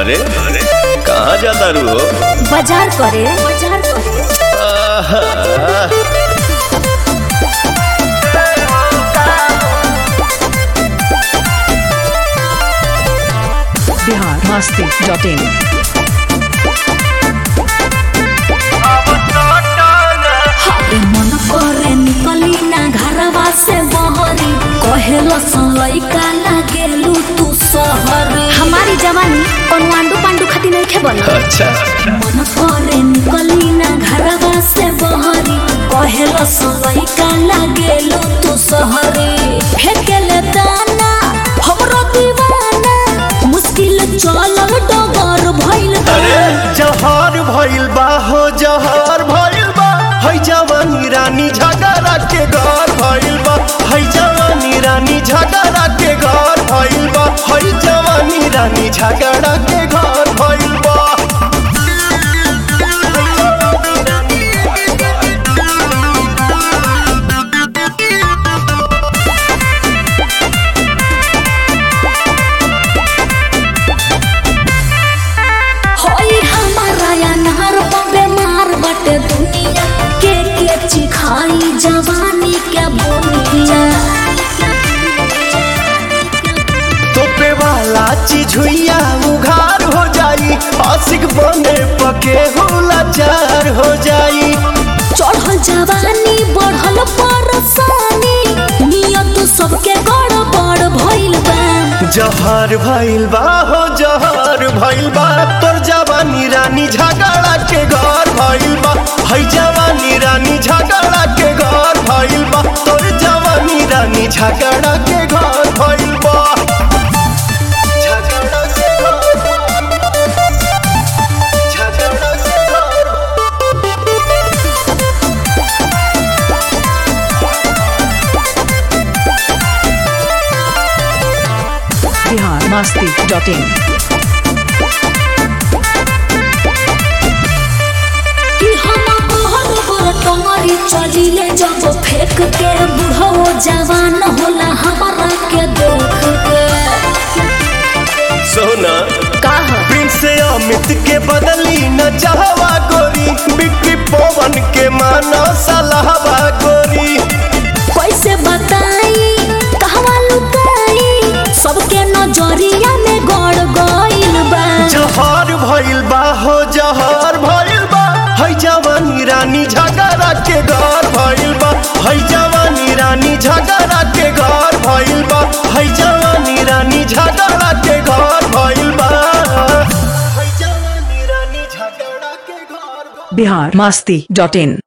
अरे अरे कहाँ जाता रू हो बाजार करे बाजार करे आहा, बिहार मस्ती डॉट इन हाय मन करे निकली ना घरवा से बहरी कहेलो लइका लागेलू तू सहरी हमारी जवानी कौन आंडू पांडू खाती नहीं खे बनी अच्छा मन करे निकली ना घरवा से बहरी कहेलो लइका लागेलू तू सहरी फेंकेले दाना हमरो दीवाना मुश्किल चलल डगर भइल बा। अरे जहर भइल बा हो जहर भइल बा है जवानी रानी झगड़ा के घर भइल बा है जवानी रानी झगड़ा के घर भइल बा है जवानी रानी झगड़ा के घर भइल बा होई हमारा अनार बेमार बटे दुनिया के के चिखाई जवानी के बोनिया तोपे वाला चीज हुइया उघार हो जाई आशिक बने पके होला चार हो जाई चढ़ल जवानी बढ़ल परसानी नियत सबके गड़बड़ भइल बा जहर भइल बा हो जहर भइल बा तोर जवानी रानी झगड़ा के घर भइल बा है जवानी रानी झगड़ा के घर भइल बा तोर जवानी रानी झगड़ा के घर भइल बा झगड़ा के घर झगड़ा के घर बिहार मस्ती डॉट इन कि हम बहर बर टंगरी चलिले जब फेंक के बुढ़ो जवान होला हमारा के देख के सोना काहा प्रिंस अमित के बदली न चाहवा गोरी बिक्री पवन के मानो सलाहवा गोरी कैसे बताई कहवा लुकाई सबके नजरिया में गड़ गइल बा जहर भइल बा हो जहर भइल बा है जवानी रानी झगड़ा के घर भइल बा है जवानी रानी झगड़ा के घर भइल बा है जवानी रानी झगड़ा के घर भइल बा है जवानी रानी झगड़ा के घर भइल बा। बिहार मस्ती डॉट इन